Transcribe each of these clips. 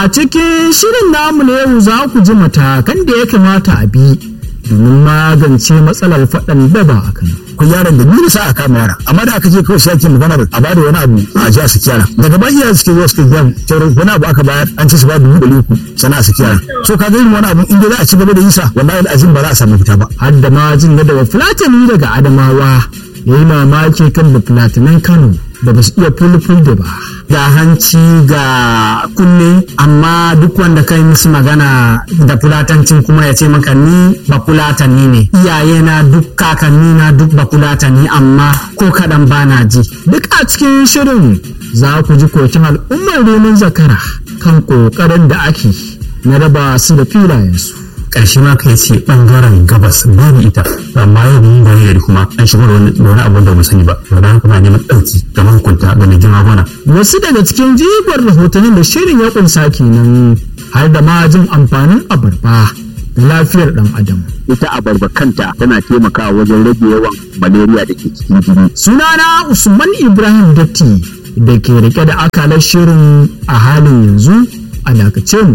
A cikin shirin namu na yau za ku ji matakan da ya kamata a bi domin magance matsalar faɗan daba a Kano. ku yaron da nuna sa a kama yara amma da aka je kawai sai ake maganar a bada wani abu a ji a saki yara daga ba iyayen suke zuwa suke biyan cewar wani abu aka bayar an ci su ba dubu ɗari uku sana a saki yara so ka ga irin wani abu in dai za a ci gaba da yin sa wallahi azim ba za a samu fita ba Har da ma jin yadda wa Fulatani daga Adamawa ya yi mamaki kan da Fulatanan Kano da ba su iya fulful da ba. ga hanci ga kunne amma duk wanda kai musu magana da fulatancin kuma ya ce maka ni ba fulatani ne iyaye na duk kakanni na duk ba fulatani amma ko kaɗan bana ji Duk a cikin shirin za ku ji kokin al'ummar neman zakara kan ƙoƙarin da ake na raba su da filayensu. ƙarshe ma kai ce ɓangaren gabas babu ita amma yau mun bari gari kuma an shigo da wani da wani abu da mu sani ba to dan haka muna neman ɗauki ga mahukunta ga mai girma gona Wasu daga cikin jigon rahotannin da shirin ya kunsa kenan har da ma jin amfanin abarba da lafiyar ɗan adam. ita abarba kanta tana taimakawa wajen rage yawan malaria da ke cikin jini Sunana Usman Ibrahim Datti da ke rike da akalar shirin a halin yanzu a dakace mu.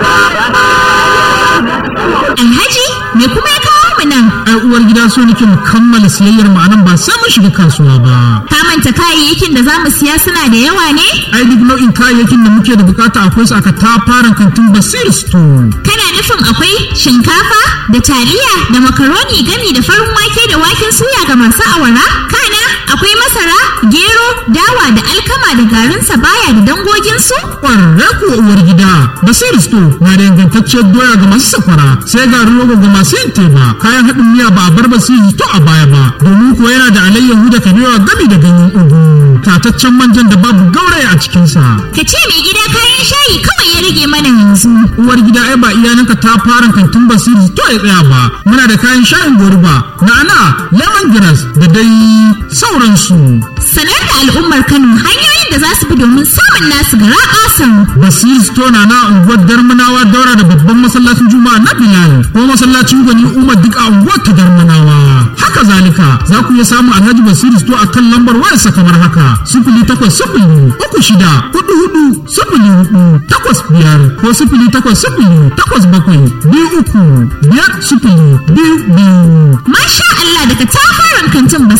Alhaji me kuma ya kawo mu nan? ai uwar gida so nake mu kammala siyayyar mu anan ba sai mun shiga kasuwa ba Ka manta kayayyakin da za mu siya suna da yawa ne? ai duk nau'in kayayyakin da muke da bukata akwai su aka tafaran kantin basir store Kana nufin akwai shinkafa da taliya da makaroni gami da farin wake da waken suya ga masu awara? Kana akwai masara, gero, dawa da alkama da garin sabaya da dangoginsu? kwararre kuwa uwar gida basir store na da ingantacciyar doya ga masu safara sai garin rogo ga masu yin teba kayan haɗin miya ba a bar basir store a baya ba domin kuwa yana da alayyahu da kabewa gami da ganyen ugu tataccen manjan da babu gauraya a cikinsa Ka ce mai gida kayan shayi kawai ya rage mana yanzu. uwar gida ai ba iyalanka ta fara kantin basiri to ya tsaya ba muna da kayan shayin goruba na'ana lemongrass da dai sauransu Sanar da al'ummar Kano hanyoyin da za su bi domin samun nasu gara asan. basiri store na na unguwar darmanawa daura da babban masallacin juma'a na bilal ko masallacin gwani umar duk a unguwar ta darmanawa haka zalika za ku iya samun alhaji basiri store a kan lambar wayarsa kamar haka sifili takwas sifili uku shida hudu hudu sifili hudu takwas biyar ko sifili takwas sifili takwas bakwai biyu uku biyar sifili biyu biyu Masha Allah daga tafaran kantin